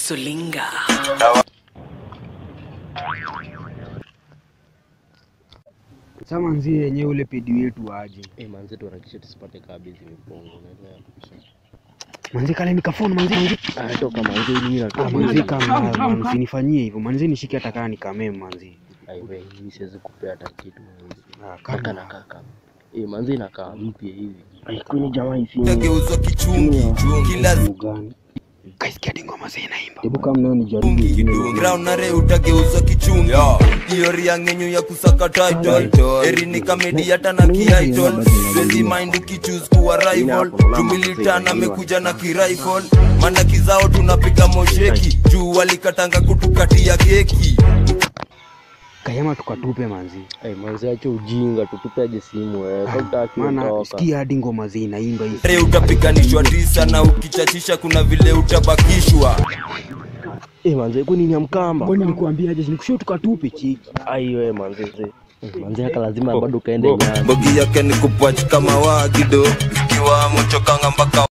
Sulinga. Sasa manzi yenyewe ule pedi wetu aje. Eh, manzi tuharakishe tusipate kabisa mipungo, unaelewa? Manzi kale nikafoni manzi manzi. Ah, toka manzi mimi Ah, natoka. manzi kama man, usinifanyie hivyo. Manzi nishike hata kama nikamee manzi. Aiwe, mimi siwezi kupea hata kitu manzi. Ah, Kaka kama na kaka. Eh, manzi inakaa mpya hivi. Kwani jamaa hizi. Tageuzwa kichungi kila gani? Kaisikia dingo mazi inaimba. Hebu kama leo nijaribu zungi ingine. ground na re utageuzwa kichungi hiyo ria ngenyu ya kusaka title eri ni kamedi hata na kiitle siwezi mind ukichoose kuwa rival tumilitan amekuja na kirifle mana kizao tunapiga mosheki juu walikatanga kutukatia keki Kayama tukatupe manzi. Eh, manzi acha ujinga, tutupe aje simu wewe. Kwa utaki Maana kutoka. sikia hadi ngoma zi inaimba hivi. re utapiganishwa tisa na ukichachisha kuna vile utabakishwa Eh, manzi kwani ni ya mkamba? Kwani nikuambia aje nikushie tukatupe chiki. Aiwe manzi. Eh, Manzi haka lazima bado kaende nyani. mbogi yake ni kupach kama wagido ikiwa mchokanga mpaka